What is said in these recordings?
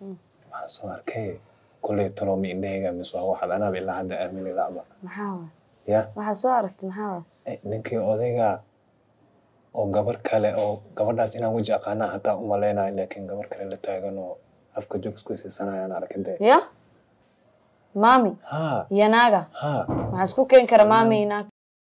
waxaan soo arkay kolley talomi indhahayga mise waa waxaad anaaba ilaa hadda aamini la'ba maxaa waay ya waxaa soo aragtay maxaa waay Eh, ninkii odayga oo gabar kale oo gabadhaas inaan weji aqaanaa hataa u malaynayo laakiin gabar kale la taagan oo afka joog isku siisanayaan arkade ya maami ha iyo naaga ha maxaa isku keeni kara maami iyo naag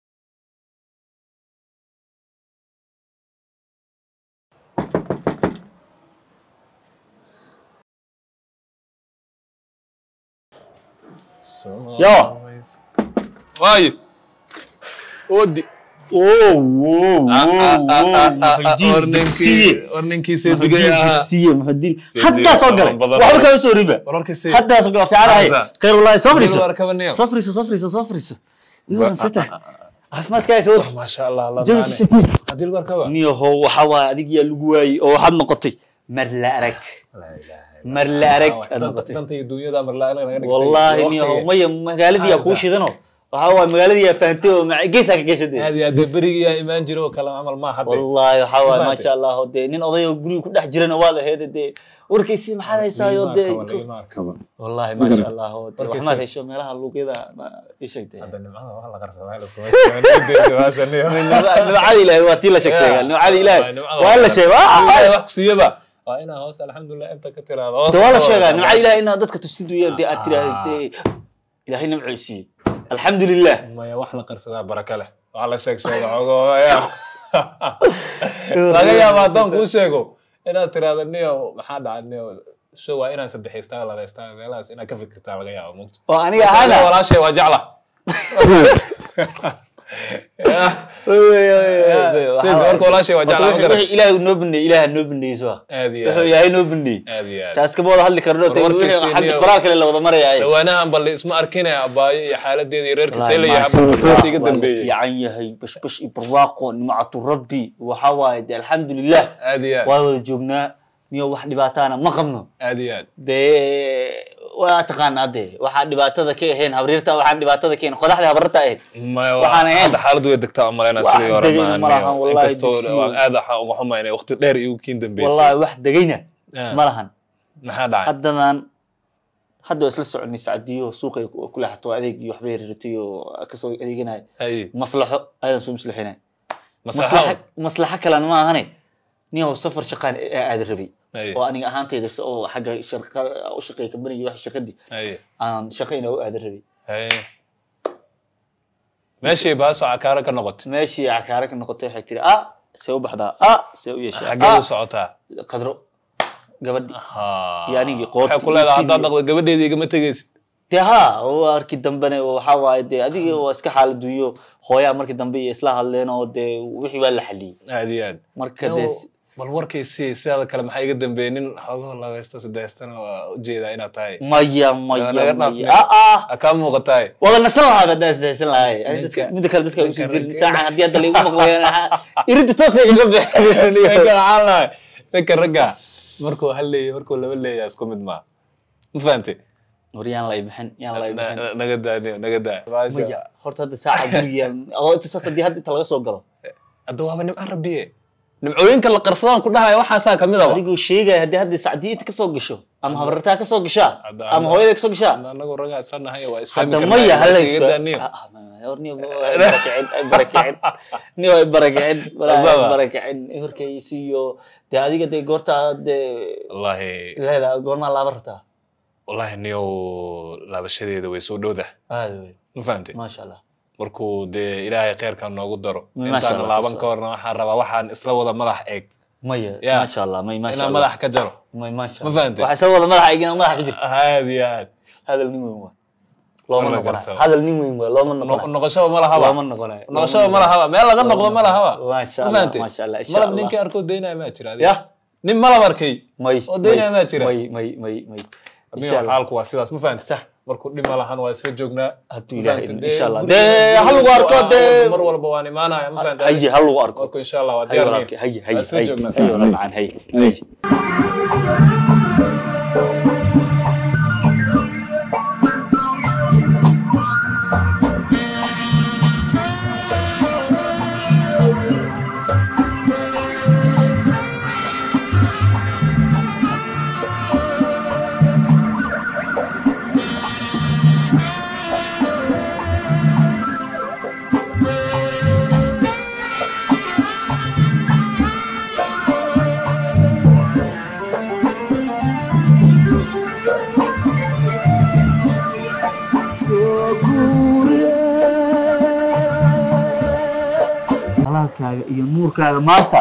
Yo. waayo odi Oh, wow, wow, wow, Muxudiin Dugsiye. war ninkii Muxudiin seedigay ahaa Dugsiye, Muxudiin. Seedigay Haddaa soo galay. badan. Waxba kama soo riba. wararkiisi Haddaa soo galay. Fiican ahay. Hamza. Khayr wallahi. Soo fadhiiso. war kabaniyo Soo fadhiiso, soo fadhiiso, soo fadhiiso. Ii waran sita. Caafimaadkaaga ka war. maasha allah la Jawiga daane sidii. hadii lagu arkaba Niyahow, waxa waaye adiga yaa lagu waayey oo waxaad noqotay mar la arag. Mar la arag aad noqotay. danta iyo dunyada marlaa naga dhigtay Wallaahi Waqtiga. niyahow, maya magaaladii yaa kuu Hamza. shidanoo. Waxa waaye magaaladii yaa fahantay oo maca- geesaa ka geysatay. aad iyo aad dee berigii yaa imaan jiro oo kale camal ma hadde wallaahi waxaa waaye Mafahamtay? maasha allah oo dee nin odayoo guriga ku dhex jirana waad ahayd dee warkiisii maxaad haysaayo dee wallaahi maasha allah oo dee Warkiisii. waxmaad hesho meelaha luuqyada ma ii sheegtay hadda nimcada wax la qarsadaa laskuma sheego nimcada ilaahay waa tii la sheeg sheegaa nimcada ilaahay waa la sheega ilaahay wax ku siiyaba waa inaa hoos alxamdulilah inta ka tiraado hoos de waa la sheegaa nimcada ilaahay inaad dadka tusiduya dee aad tiraahdo dee ilaahay nimco i siiyey alxamdulilah maya wax la qarsadaa baraka leh wax la sheeg sheego xogooya laga yaaba haddaan kuu sheego inaad tiraahdo niyo maxaa dhacay niyo show waa inaan saddexaystaa labaystaa meelahaas inaad ka fikirtaa laga yaabo mugto oo aniga ahaana walaashay waa jecla sida gabarka walaashay waa jecla ma garan ilaahay noo baneeyey ilaaha noo baneeyey soo aad iyo wuxuu aad ilaahay noo baneeyey aad iyo aad taas kama wada hadli karno War warkiisii xagga niyo- qoraal kale la wada maraya dhawaanahan balle isma arkinaya abaayo iyo xaaladeeda iyo reerkiisa Wallaahi, leeyahay maasha Allah, habkaas iga waa la dambeeyey fiican yahay bashbash iyo barwaaqo nimcatu rabbi waxa waaye de alxamdulilah aad iyo aad waa wada joognaa niyo wax dhibaataana ma qabno aad iyo aad dee waa taqaanaa de waxaa dhibaatada ka ahayn habriirta waxaan dhibaatada ka ahayn qodaxda habarta ahayd maya Waxaan ahayn. hadda xaaladu way degtaa umalaynaa Wax sidii hore degayna ma lahan, maahan wallahi inkastoo dugsiyo. waa aad waxaa uga xumaynay waqti dheer igu kiin dambeysay wallahi wax degayna Ah, ma lahan maxaa dhacay haddadan hadda waa isla soconay sacdiyo suuqay ku ku leexato adeeg iyo waxbay riratay oo kasoo adeeganaya hay maslaxo ayadan soo maslaxinay maslaxa maslaxo kalena ma ahane nin safar shaqaan aada rabay hay oo aniga ahaantayda si oo xagga shirkada u shaqeeya kambanigi wax shirkadii hay aan shaqayna u aadan rabay hay meeshii baaso cakaaro ka noqotay meeshii cakaare ka noqotay waxay tiri ah see u baxdaa ah see u yeeshaa xaggee u ah socotaa qadro gabadhi Ha. Iyo anigii qoorta waxay ku iyo leedahay sidii- haddaad dhaqdo gabadheeda igama tegaysid dee ha arki dambene waxaa waaye dee adiga waa iska xaaladuyo hooyaa markii dambe iyo isla hadleen oo dee wixii waa la xaliyey aad iyo aad marka dee Yow, bal warkaysi sidaada kale maxaa iga dambeeyey nin xoogoo labaysta saddexstana waa ujeedaa inaad tahay maya Naga maya dhaaf maya meel. ah ah ha kaa muuqataay wada nasan lahaa haddaa isdahaysan lahay Ani dadka Ninka- midda kale dadka usii ninka jirin ragga- saacan haddii hadda laigu maqlayan irinta toosna igaga ninka bixin waxaan lahay ninka ragga markuu hal leeyahay markuu laba leeyahay isku mid maa ma fahantay war yaan lay bixin yaan lay bixin Na- naga daa niyo, naga daa maya horta hadda saaca guriga adoo inta saas haddii hadda inta laga soo galo hadda waaba nimcan rabbiye nimcooyinka la qarsadaan ku dhahaya waxaasaa kamid aba adigoo sheegaya haddii hadda sacdii inta kasoo gasho ama habartaa kasoo gashaa Hadda- ama hooyada kasoo gashaa anagu ragaa isla nahay waa isfahmi hadda karnaa, maya waa hala iskaga daa niyo. barakicin barakicin ni way barakicin Asaba. barakicin horkaysiiyo dee adiga dee goorta dee wallaahi leedaa goormaa laaba rabtaa wallaahi niyow laabashadeeda way soo dhowda aad wey ma fahantay maasha allah markuu dee ilaahay kheyrkan noogu daro Masha intaan Allah, laaban masha ka horna waxaan rabaa waxaan isla wada madax eeg maya Ya. maasha allah may maasha inaan allah madax ka jaro may maasha Ma Allah. fahantay? waxaa soo wada madaxa igina madaxa ka jirta aad iyo aad hadal nin weyn waa looma Marna noqonayo gartaa. hadal nin weyn waa looma No- noqonayo noqoshaba ma lahaba looma noqonayo noqoshaba ma lahaba meel laga noqdo ma lahaba maasha ma allah fahantay maasha allah insha malab allah ninkii arkoo daynaya maa jira adiga? ya nin malab arkay may oo daynaya maa jira may may may may Amigo, insha allah xaalku waa sidaas ma fahantay sax markuu dhib ma lahan waa isla joognaa hadduu Ma ilaahay fahantay? idmo, insha allah guriga- dee guriga hal lagu arko waa- dee mar walba waan imaanaya ma fahantay haye hal lagu arko marku insha allah waa haye diyaar walaalkay haye haye Waa isla haye joognaa. haye walaal macaan haye haye iftiinkaaga iyo nuurkaaga maanta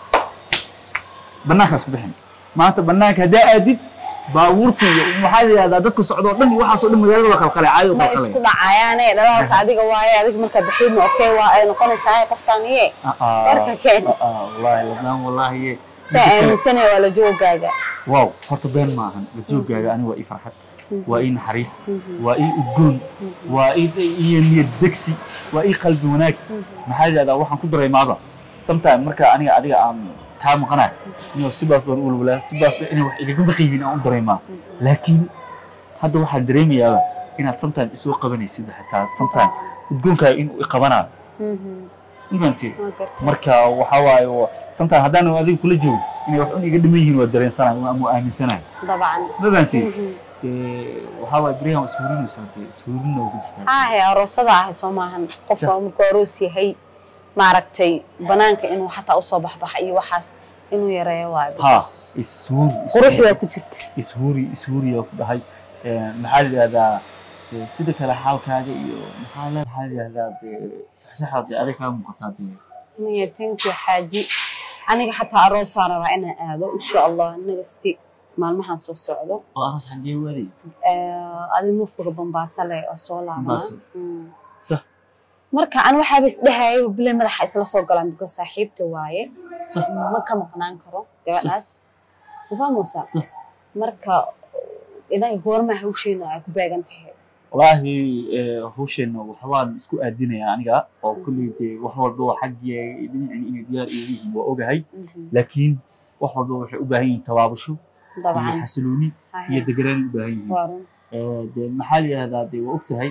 banaankaas ku bixin maanta banaanka haddaa aadid baabuurta iyo maxaa la yidhahdaa dadka socdo o dhan iyo waxaasoo dhan magaalada waa qalqalay caadi ma waa isku qalqalay dhacayaane dhalaalka adiga waaye adiga markaa bixiidna okay waa ay noqonaysaa qoftaan iye warka keen wallaahi ladnaan wallaahi saa aaminsanaya waa la joogaaga wow horta been maahan la joogaaga ani waa ii farxad waa ii naxariis waa ii udgoon waa ii iyo niyad degsi waa ii qalbi wanaag maxaa la yidhahdaa waxaan ku dareemaaba sometime marka aniga adiga aan kaa maqanahay inuu sidaas baan u walwalaa sidaas inay wax igaga baqiyihiin aan u dareemaa laakiin hadda waxaan dareemayaaba inaad sometime isoo qabanaysid xitaa sometime udgoonkaaga inuu iqabanaayo infanti marka waxaa waaye wa- sometime haddaan adiga kula joogo inay wax un iga dhiman yihiin waa dareensanayo ama aaminsanayo dabcan ma fahanti dee waxaa waaye beriyahan waa ishuurinaysaa dee ishuurina ugu jirtaa haahe aroosada ahay soo maahan qofka markuu aroos yahay maaragtay banaanka inuu xataa usoo baxbaxa iyo waxaas inuu yareeyo waayo ha because ishuuri qurux waa ku jirta ishuuri ishuuriyaa ku dhahay Ee, maxaa la yidhahdaa dee sida kale xaalkaaga iyo maxaa le maxaa la yidhahdaa dee saxsaxaad dee adig kaa muuqataa dee maya thank you xaaji aniga xataa aroosaan rabaa inaan aado insha allah nagasti maalmahan soo socdo oo aroos xagee waday adi ma foga bambaasa le oo soo laabana Mombasa. Mm. sax marka an waxaaba isdhahayay bile madaxa isla soo galaan because saaxiibta waaye sax ma ka maqnaan karo gabadhaas mafahmaysaa sax marka idan goorma hawsheena ay ku beegan tahay wallaahi ee, hawsheenna waxbaan isku aadinayaa aniga oo kulley dee wax walba waa xaggii dhinacin inay diyaar iyo yihiin waa ogahay laakiin wax walba waxay u baahan yihiin tabaabasho iyo dabcan xasilooni iyo deganaan u baahan yihiin waa run Ee, dee maxaa la yidhahdaa dee waa ogtahay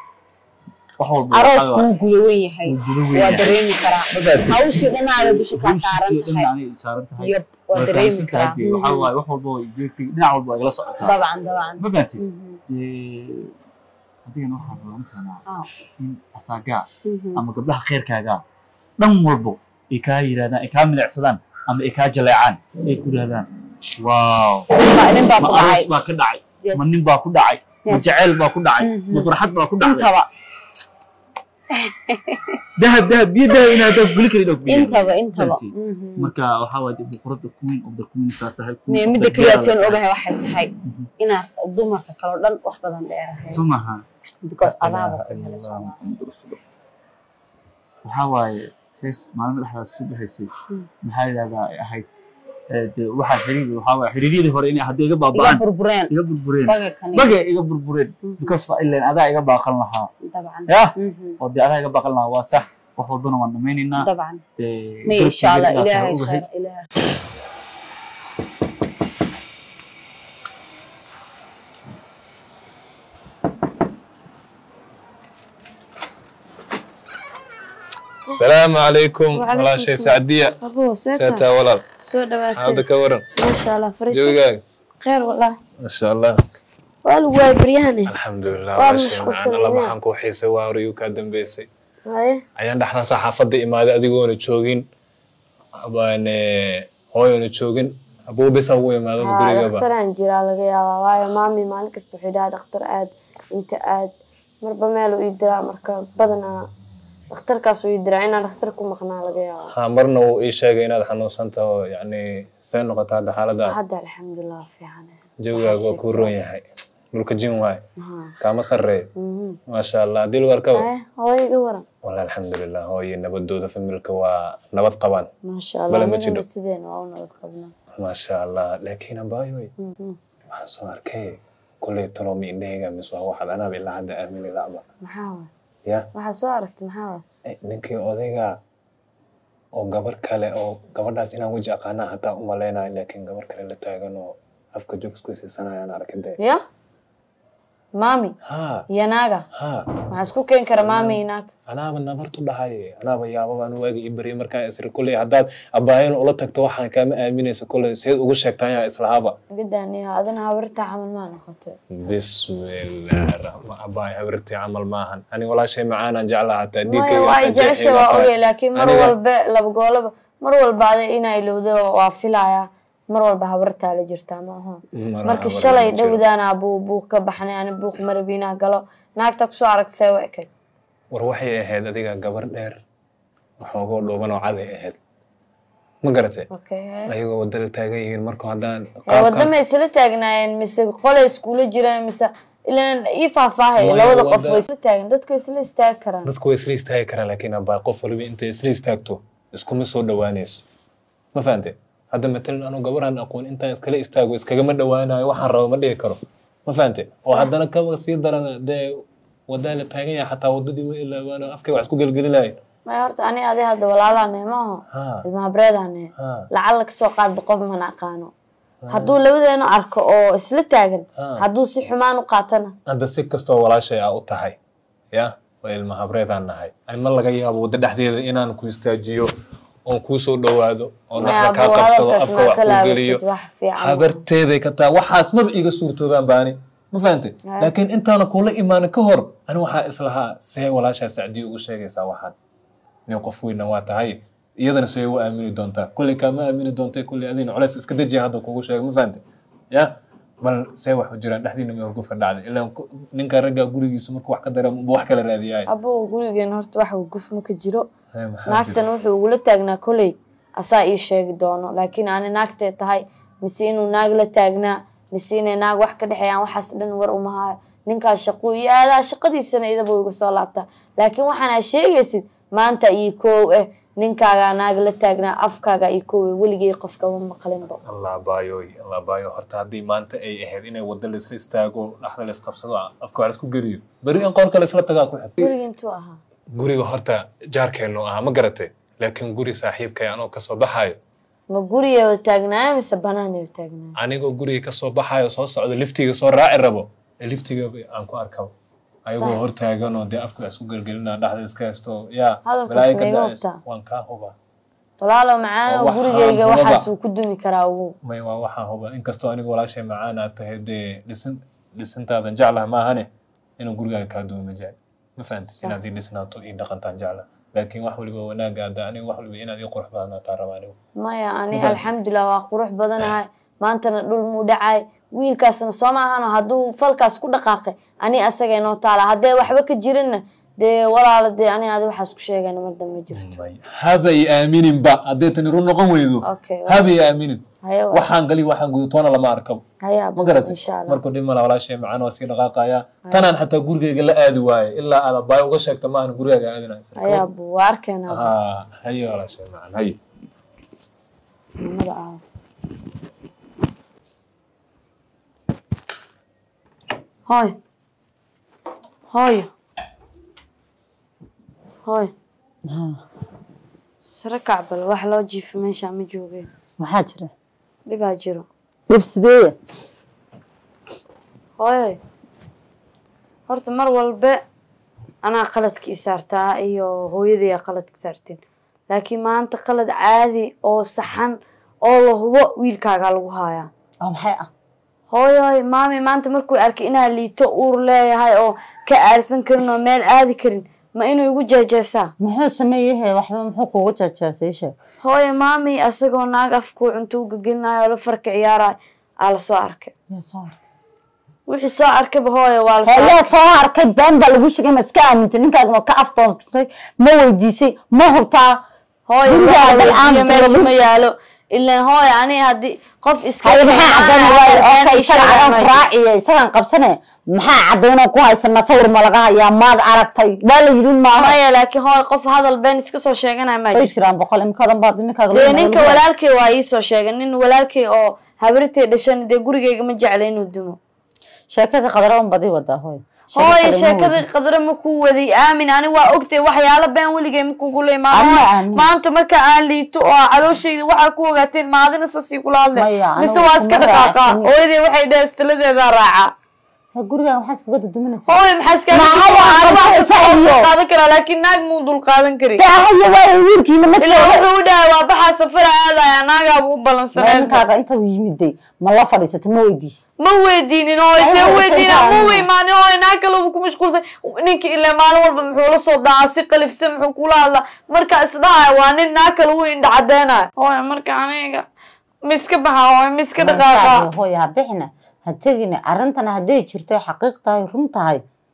wax walba aroos waxaa kuu guda wen yahay uu gudo waa weyn dareemi karaa hawshii dhanaada dusha kaa saaran tahay saaran tahay yab waa dareemi karaa waxaa waaye wax walba way joogtay dhinac walba waa igala socotaa dabcan dabcan ma fahanti Mhm. dee adigana waxaa rabaa mataqaanaa Ah. in asaagaa Mhm. ama gabdhaha khayrkaaga dhan walbo ay kaa yidhahdaan ay kaa milicsadaan ama ay kaa jaleecaan ay ku yidhahdaan waaw Baa- nin baa ma ku dhacay aroos baa ka dhacay Yes. ma nin baa ku dhacay ma Yes. jaceyl baa ku dhacay Mhm. ma farxad baa ku dhacday intaba dahab dahab biyo dahab inaad dahab guli karin oo biyo intaba intaba Fahanti? Mhm. marka waxaa waaye dee boqorada queen of the queen saa tahay queen Mee of midda the keliya girl tiin tahay. ogahay waxay tahay Mhm. inaad dumarka kaloo dhan wax badan dheerahay soo maha because adaaba Ilaaha ku helay illallah, Soomaali. Muhammadu rasuulullah. waxaa waaye hees maalmo dhexdaas soo baxaysay maxaa yidhahdaa ay ahayd ee, dee waxaa xiriir waxaa waaye xiriiryadii hore inay haddii iga iga baaba'aan burbureen iga burbureen baga kani bagay iga burbureen Mhm. because fa ileen adaa iga baaqan lahaa dabcan yah Mhm. oo dee adaa iga baaqan lahaa waa sax wax walbana waan dhamaynaynaa dabcan dee may garabkayga insha allah inaad tahay ilaahay ogahay. khayr ilaahay السلام عليكم وعليكم ولا شيء السلام. سعدية abuu سيتا ولا soo هذا dhawaatay كورن maasha allah fariisa جوجاك khayr wallah ما شاء الله waa lagu waay baryahane الحمد لله Waa ولا شيء mashquulsan معنا الله weyaan. maxaan kuu xiisay waa horeyuu kaa dambeysay haye ayaan dhexdan saxaafadda imaaday adigoona joogin abaan hooyona joogin abuu bisa ugu imaadaba haa gurigaba dhakhtaraan jiraa laga yaabaa waayo maami maalin kasta wuxuu dhahaa dhakhtar aad inta aad marba meeluu ii diraa marka badanaa dhakhtarkaasuu ii diraa inaan dhakhtar ku maqnaa laga yaabaa ha marna wuu ii sheegay inaad xanuunsan taho yacni see noqotaa hadda xaaladaada hadda alxamdulilah fiican jawigaaga waa kuu roon yahay mulka jin waay haa kaama sarreeyo mhm. maasha allah dil warkaba haye hooyo iga waran wala alxamdulilah hooye nabadooda familka waa nabad qabaan maasha Bale allah ma midnaba jiro. sideena waa u nabad qabnaa maasha allah laakiin abaayoy Mhm. waxaan soo arkay kulley talomi indhahayga mise waa waxaad anaaba ilaa hadda aamini la'ba maxaa waay ya waxaa soo aragtay maxaa waay Eh, ninkii odayga oo gabar kale oo gabadhaas inaan weji aqaanaa hataa umaleynayo laakiin gabar kale la taagan oo afka joog isku siisanayaan arkade ya maami ha iyo naaga ha maxaa isku keeni kara maami iyo naag anaaba nabartu dhahay anaaba yaababaan waagi i baryay markaan isri kulley haddaad abaayan ula tagto waxaan kaama aaminaysa kulley seed ugu sheegtaan yaa islahaaba gadaaniya adina hawirtaa camal maa noqotay bismillaah raxmaan abaay hawirtii camal maahan ani walaashay macaanaan jeclaa hataa maya diigkayga waa hataa jecesha jeexayga waa hataa. ogay laakiin mar Aniga- walba laba goolaba mar walba ada inaa ilowda waa filaya mar walba habartaa la jirtaa ma aha Mar marka habar shalay ma jiro. dhowdaana buu buuq ka baxnay ani buuq marabiinaa galo naagta kusoo aragtay waa ekay war waxay ahayd adiga gabar dheer waxoogoo dhuuban oo caday ahayd ma garatay okay ayagoo wadada taagan yihiin marka haddaan ee wadama isla taagnaayeen mise qolay iskuula jireen mise ilaan ii faahfaahaya Maya, labada qof wada- way isla taagan dadku way isla istaagi karaan dadku way isla istaagi karaan laakiin abaa qof waliba intay isla istaagto iskuma soo dhowaanayso ma fahante hadda matalan anuu gabaraan aqoon intaan iskala istaago iskagama dhowaanayo waxaan rabo ma dhihi karo ma fahante oo haddana kaba sii daran dee wadaa la taagan yahay xataa wadadii way ilaabaano afkay wax isku gelgelilahayn maya horta ani adi hadda walaalane maaho ha ilmahabreedane ha lacag kasoo qaadba qof mana aqaano hadduu labadeenu arko oo isla taagan Ah. hadduu si xumaan u qaatana hadda si kastoo walaashay aa u tahay ya waa ilma habreedaan nahay ay ma laga yaabo wadda dhexdeeda inaan ku istaajiyo oon kuu soo dhowaado oo maya dhexda kaa abuu qabsado hadalkaas afka maa wax ka ku geliyo laabatid wax fiican habarteeday ka taa waxaas maba iiga suurtoobaan baani ma fahante Ay. laakiin intaana kula imaanin ka hor ani waxaa islahaa see walaashaa sacdiyo ugu sheegaysaa waxaan nin qof weyna waa tahay iyadana see u aamini doontaa kolley kaama aamini doontay kolley adina culays iska dejiya hadda kugu sheego ma fahante ya bal see wax u jiraan dhexdiina ma horgufka dhacday ilaa ku- ninka ragga gurigiisu markuu wax ka dareemo ba wax kala raadiyaay abuu gurigeen horta wax guf ma ka jiro Hee, maxaa naagtan jira? wuxuu ugula taagnaa koley asaa ii sheegi doono laakiin ani naagtee tahay mise inuu naag la taagnaa mise inay naag wax ka dhexeeyaan waxaas dhan war uma hayo ninkaas shaquu iyo aadaa shaqadiisana idaba iga soo laabtaa laakiin waxaana sheegaysid maanta iyo koow eh ninkaagaa naag la taagnaa afkaaga iyo koow eh weligay qofkama maqlinba allah baayoy allah baayo horta haddii maanta ay ahayd inay wadda laisla istaago dhaxda la isqabsado afka wax laisku geliyo beri in qoorka laisla tagaa ku xig guriga intuu ahaa guriga horta jaarkeennu ahaa ma garatay laakiin guri saaxiibkay anoo kasoo baxaayo ma gurigeeba taagnaayo mise banaaneba taagnaayo anigoo guriga kasoo baxaayo soo socdo liftiga soo raaci rabo ee liftiga aan ku arkaba ayagoo Sax. hortaaganoo dee afka wax isku gelgelina dhaxda iska haysto yaa Hadalkaas balaayo ka ma iga dhacayso. hubtaa? waan kaa hubaa walaalo macaano Waxaan gurigeyga hubaba. waxaas uu ku dumi karaa ugu may waa waxaan hubaa inkastoo aniga walaashay macaan aad tahay dee dhisin dhisintaadan jeclaha maahane inuu gurigaaga kaa duuma jecel ma fahamtid inaad ii dhisnaato ii dhaqantaan jeclaha laakiin wax waliba wanaaga ada aniga wax waliba inaad ii qurux badnaataa raba anigu maya ani Mafahantay? alxamdulilah waa qurux badanahay maantana dhul muu dhacay wiilkaasna soo maahano hadduu falkaas ku dhaqaaqay ani asaga inoo taala haddee waxba ka jirinna dee walaala dee ani adi waxaas ku sheegana mar dambe jirto May- habay aamininba haddee tani run noqon weydo okay habay aaminin haye wa- waxaan gali waxaan gudutoona lama arkabo haye ma garatay insha allah markuu dhib mala walaashay macaan waa sii dhaqaaqaya tanaan xataa gurigayga la aadi waaye ilaa aad abaay uga sheegta maahan gurigaaga aadinaya haye abu waa arkeenaa ها هيا ولا شيء معنا هيا mamada aawo hooy hooyo hooy sare kacbal wax loo jiifo meesha ma joogeen maxaa jira dhibaa jiro dhib sideeya hooyoy horta mar walbe anaa qaladka i saartaa iyo hooyadaya qaladka saarteen laakiin maanta qalad caadi oo saxan oo la hubo wiilkaagaa lagu haayaa oo maxay ah hooyoy maami maanta markuu arkay inaa liito uur leeyahay oo ka aarsan karin oo meel aadi karin ma inuu igu jeejeesaa muxuu sameeyahe waxba muxuu kuugu jeejeesay sheeg hooyo maami asagoo naag afkuu cunto u gegelinayo oo la farka ciyaarayo aa la soo arkay yaa soo arkay wixii soo arkayba hooyo waa la soo yaa arkay soo arkay been baa lagu sheegay ma iska aamintay ninkaaga ma ka aftoontay ma weydiisay ma hubtaa hooyo Guriga waxa hadday weydiiyo aan meesha tiro- ma yaalo ilaan hooyo ani haddii qof iska haye maxaa cadayna waayo iimaanaya, okay been isaga ishaara cadan ma jiro. raaciya isagan qabsane maxaa cadaynoo ku haysana sawir ma laga hayaa maad aragtay waa la yidhi maaha maya laakiin hooyo qof hadal been iska soo sheeganaya ma way jirto jiraan boqol imkaadan baad ninkaaga dee loo ninka nool- walaalkay waa iisoo sheegay nin walaalkay oo habritay dhashan dee gurigeyga ma jecla inuu dumo sheekada qadara un badi wadaa hooy hooyo sheekadii qadre ma ku waday aamin ani waa ogtay waxyaalo been weligay ma kugula Anna imaan aamin. maanta marka aan liito oo calooshayda waxaa ku ogaateen maadina sasii kula hadle Maya, anigu mise waa iska kuma dhaqaaqa raacsanin. hooyadii waxay dhahe istiladeedaa raaca gurigaan waxaa iskaga duduminaysaa hooyo maxaa Maxaa waa iska qabsanaysaa iyo? qaadan karaa laakiin naag muu dul qaadan kari haye waayo wiilkiina ma ilaa joogo wuxuu u dhahay waa baxaa safara aadaya naagaabu u balansaneed ninkaaga inta uu yimiday ma la fadhiisatay ma weydiisay ma weydiinin oo Ay, see way weydiina saytaan. ma weymaanin oo naag kale uu ku mashquulsan ninka ilaa maalin walba muxuu la soo dacaa si qalifsan muxuu kula hadlaa marka isdhahay waa nin naag kale u indha cadeynayo hooyo marka aniga miska baxa hooyo miska dhaqaaqa hooya ha bixina ha tegina arrintana hadday jirto xaqiiq tahay run tahay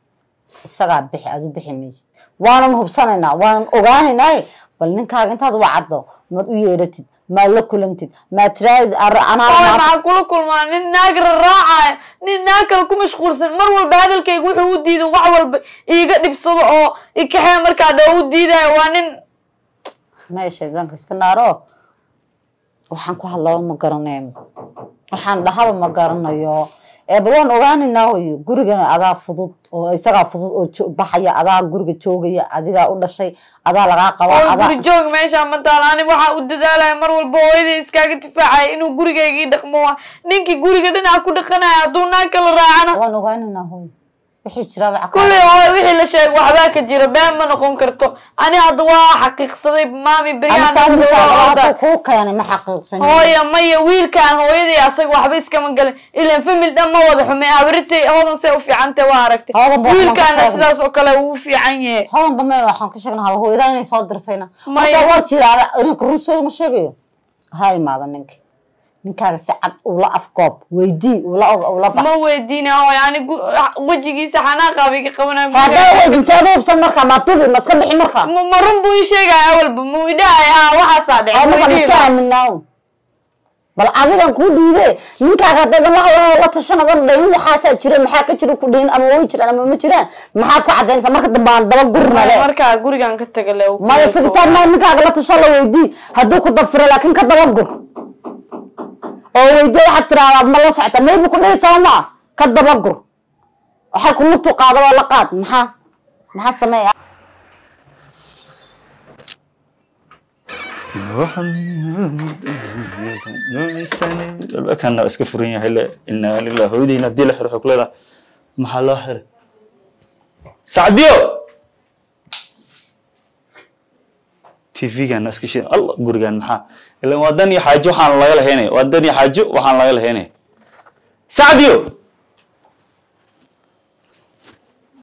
isagaa bixi adu bixi maysid waanan hubsanaynaa waanan ogaanaynaa bal ninkaaga intaad wacaddo maad u yeedhatid maad la kulantid maad tiraadid Hooy, anaa maxaa kula kulmaa nin naag raraacaya nin naag kale ku mashquulsan mar walba hadalkayga wuxuu u diidan wax walba iiga dhibsado oo ikaxee markaa dhow u diidayo waa nin meesha danka iska naaro waxaan ku hadlaba ma garanayo waxaan dhahaba ma garanayo ee bal waan ogaanaynaa wayo gurigana adaa fudud oo isagaa fudud oo jo- baxaya adaa guriga joogaya adigaa u dhashay adaa lagaa qabaa oo adaa guri joog meesha ma taalo ani waxaa u dadaalaya mar walba hooyaday iskaaga difaacaya inuu gurigaygii dhaqmo waa ninkii guriga dhinaca ku dhaqanaya hadduu naag kala raacana waan ogaanaynaa hoy wixii jiraaba caqabad. kulli hooy wixii la sheegay waxbaa ka jira been ma noqon karto ani hadda waa xaqiiqsaday maami Ama beryahan fahamkaaga hooda waxaa kuu keenay ma xaqiiqsanin hooya maya wiilkaan hooyaday asaga waxba iskama galin ilan famil dhan ma wada xume abritay hodan say u fiicantay waa aragtay Hodan baa wiilkaana waxaan ka sidaas oo kale uu fiican yahay hodanba me waxaan ka sheegnaa haba hooyadaa inay soo dirtayna Maya. marka war jiraaba inanka runsooy ma sheegayo ha imaada ninka ninkaaga si cad ula afkoob weydii ula ula bax ma weydiina hooy ani gu- wejigiisa xanaaqaaba iga qabanaya haddaa weydin seeda hubsan markaa maa tubi ma iska bixi markaa ma ma run buu ii sheegaya awalba muu idhahay haa waxaasaa oo dhacay markaa muu iska idhihi aaminaaw bal adigan kuu dhiibe ninkaaga haddaedan la hadlan la tashanadan dhayn waxaasaa jira maxaa ka jira ku dhayn ama way jiraan ama ma jiraan maxaa ku cadaynaysa marka dambe aan daba gurnale markaa gurigan ka taga le maya tagitaan maa ninkaaga la tasho la weydii hadduu ku dafiro laakiin ka daba gur oo weydii waxaad tiraahdaa ma la socota maybu ku dhihi sooma ka daba gur waxay ku lugtu qaadaba la qaad maxaa maxaa sameeya albaabkana iska furan yahay le inaa lilah hooyadeyna hadii la xiro waxay ku leedahay maxaa loo xiray sacdiyo tvgana iska shidan alla gurigan maxaa ilan waa dan iyo xaajo waxaan laga lahaynaya waa dan iyo xaajo waxaan laga lahaynaya sacdiyo